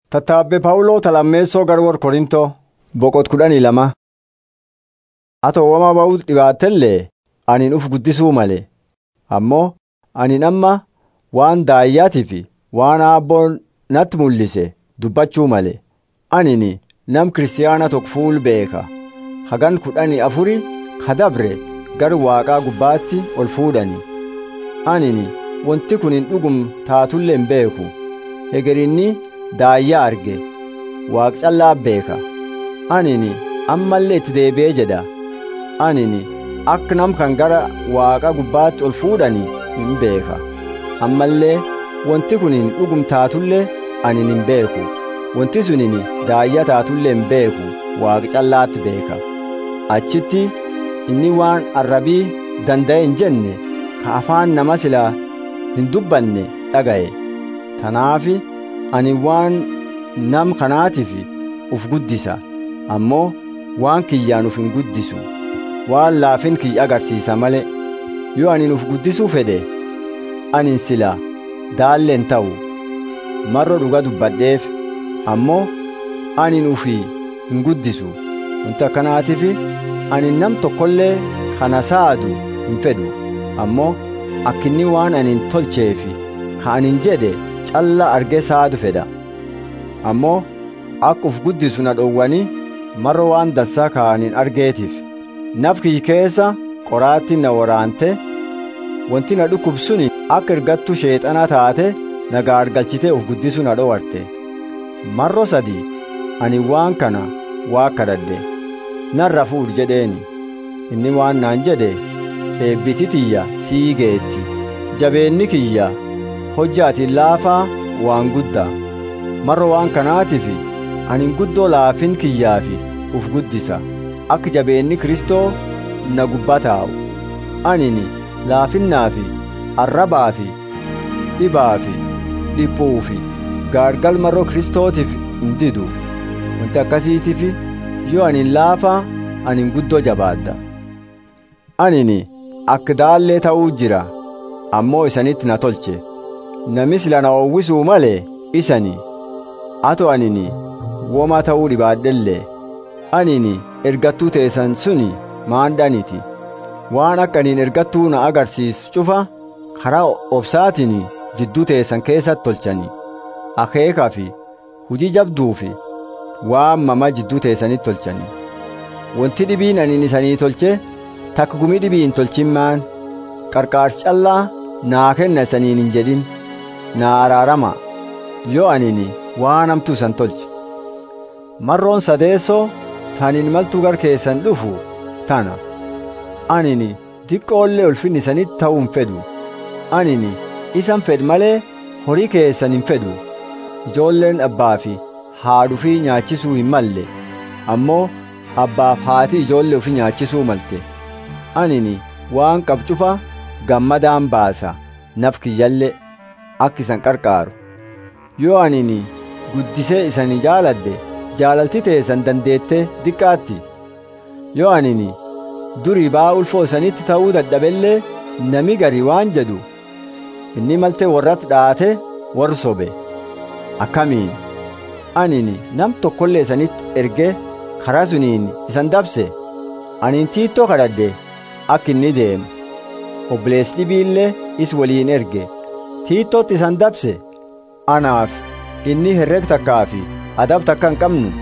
Tattaabbe Phaawuloo Talammeessoo Garwoor Korintoo boqot kudhanii lama. Ata uumama ba'uu dhibaatellee ani uf guddisuu malee ammoo ani amma waan daayyaatii fi waan aabboon natti mul'ise dubbachuu malee anini nam kiristaana tokko fuul beeka hagan kudhanii afuri kadabre gar waaqaa gubbaatti ol fuudhani anini wanti kun hin dhugum taatullee hin beeku hegerinni daayyaa arge waaq callaa beeka anini ammallee itti deebi'ee jedha anini akka nam kan gara waaqa gubbaatti ol fuudhani hin beeka ammallee wanti kun hin dhugum taatullee ani hin beeku wanti sunini daayyaa taatullee hin beeku waaqa callaatti beeka achitti inni waan arrabii danda'e hin jenne ka afaan nama silaa hin dubbanne dhaga'e tanaafi ani waan nam kanaatiif uf guddisa ammoo waan kiyyaan uf hin guddisu waan laafin kiyya agarsiisa malee yoo anin uf guddisuu fedhe anin sila daalleen ta'u marro dhuga dubbadheef ammoo anin ufii hin guddisu wanti akkanaatiif anin nam tokkollee kana saadu hin fedhu ammoo akkinni waan anin tolcheefi ka anin jedhe calla argee saadu fedha ammoo akka uf guddisu na dhowwani marro waan dansaa ka anin argeetiif naf kiyya keessa qoraatti na waraante wanti na dhukkubsuni akka ergattu sheexana taate na gaargalchitee uf guddisu na dhowarte marro sadi ani waan kana waa kadhadhe narra fuudh jedheeni inni waan naan jedhe eebbiti tiyya sii geetti jabeenni kiyya hojjaatiin laafaa waan guddaa marro waan kanaatiif anin guddoo laafin kiyyaafi uf guddisa akka jabeenni kristoo na gubbaa taa'u anini laafinnaafi arrabaafi dhibaafi dhiphuufi gaargal marroo kristootiif hin didu wanti akkasiitiif yoo anin laafaa anin guddoo jabaadda anini akka daallee ta'uu jira ammoo isanitti na tolche namis lana oowwisuu malee isani ato anini woma ta'uu dhibaadhellee anini ergattuu teessan suni maandhaniti waan akka aniin ergattuu na agarsiisu cufa karaa obsaatiin jidduu teessan keessatti tolchani akeekaa fi hujii jabduu fi waan mama jidduu teessanitti tolchani wanti dhibiin aniin isanii tolche takka gumii dhibiin tolchimmaan qarqaarsi callaa naa kenna isaniin hin jedhin naa araarama yoo anini waan hamtuu isan tolche marroon sadeessoo taniin maltuu gar keessan dhufu tana anini diqqoollee ulfinni isanitti ta'uu hin fedhu anini isan fedh malee horii keessan hin fedhu ijoolleen abbaa fi haadhu fi nyaachisuu hin malle ammoo abbaaf haati ijoollee ofii nyaachisuu malte anini waan qabcufa gammadaan baasa naf kiyyallee akka isan qarqaaru yoo anini guddisee isanii jaaladde jaalalti teessan dandeettee diqqaatti yoo anini durii baa ulfoo isanitti ta'uu dadhabellee nami gari waan jedhu inni malte warratti dhaate warri sobe akkamiin anini nam tokkollee isanitti erge karaa suniin isan dabse aniin tiittoo kadhadhe akka inni deemu obboleessi dhibiillee is waliin erge tiittootti isan dabse anaaf inni herreg takkaa fi adab takka hin qabnu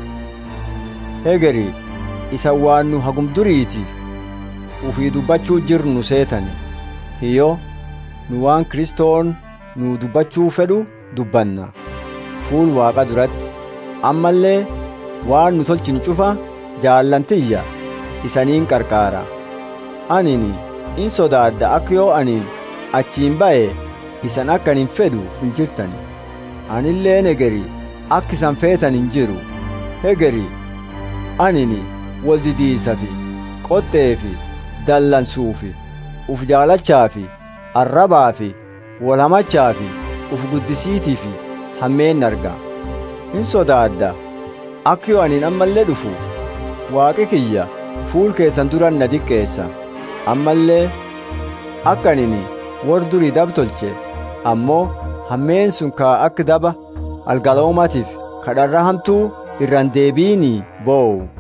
hegeri isa waan nu hagum duriiti ufii dubbachuu jirnu seetani hiyyo nu waan kristoon nu dubbachuu fedhu dubbanna fuul waaqa duratti ammallee waan nu tolchinu cufa jaallantiyya isaniin qarqaara anini in sodaadda akka yoo aniin achiin ba'e isan akka anin fedhu hin jirtani anilleen hegeri akka isan feetan hin jiru hegeri anini wal didiisa fi qoxxee fi dallansuu fi uf jaalachaa fi arrabaa fi wal hamachaa fi uf guddisiitii fi hammeen arga hin sodaadda akka yoo aniin ammallee dhufu waaqi kiyya fuul keessan duran na diqqeessa ammallee akka anini war durii dab tolche ammoo hammeen sun kaa akka daba algaloomatiif kadharra hamtuu irraan deebiini boo'u